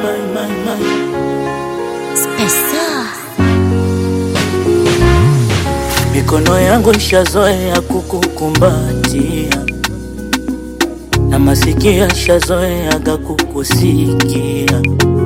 my, my, my. Spesa. Mikono yangu ishazoea kukukumbatia na masikio ishazoeaga kukusikia,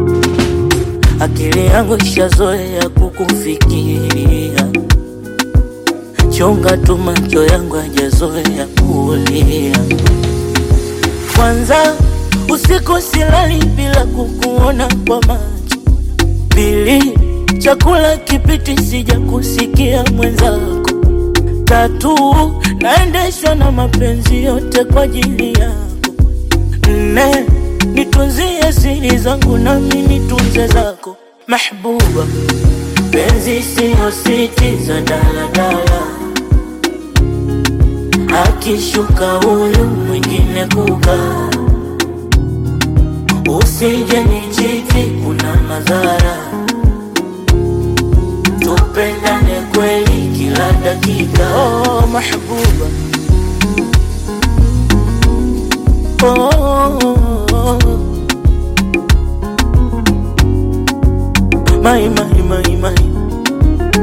akili yangu ishazoea kukufikiria. Chunga tu macho yangu hajazoea kulia. Kwanza usiku silali bila kukuona kwa macho. Pili, chakula kipiti sija kusikia mwenzako. Tatu, naendeshwa na mapenzi yote kwa ajili yako. Nne, nitunzie siri zangu nami nitunze zako. Mahbuba, penzi siyo siti za daladala, akishuka huyu mwingine kukaa. Usije nichiti, kuna madhara. Tupendane kweli kila dakika. Oh, mahbuba. Oh, oh, oh. My, my, my, my.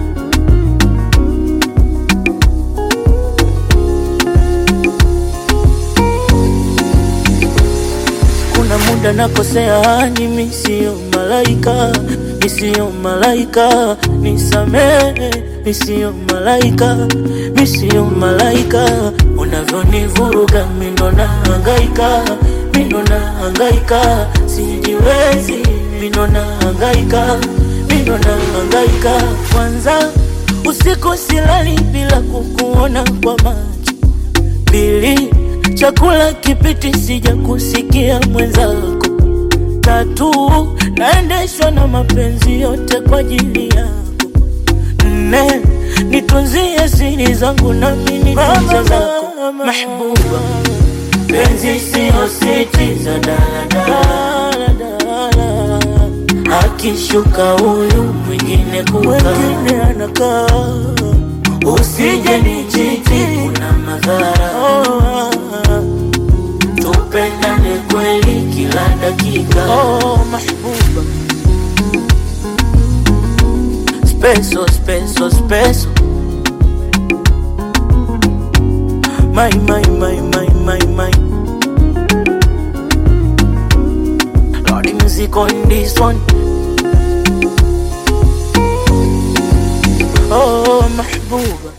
Kuna muda nakosea, mimi sio malaika, mi sio malaika, nisamehe, mi sio malaika, mi sio malaika. Unavyonivuruga mi ndo nahangaika, mi ndo nahangaika, sijiwezi, mi ndo nahangaika, mi ndo nahangaika. Kwanza usiku silali bila kukuona kwa macho Pili, chakula kipiti sija kusikia mwenzako. Tatu, naendeshwa na mapenzi yote kwa ajili yako. Nne, nitunzie siri zangu nami nitunze zako. Mahbuba, penzi siyo siti za daladala, akishuka huyu mwingine mwingine anakaa Usije nichiti, kuna madhara. Tupendane kweli kila dakika. Oh, mahbuba. Speso, speso, speso. My, my, my, my, my, my. Lordy music on this one. Oh, mahbuba.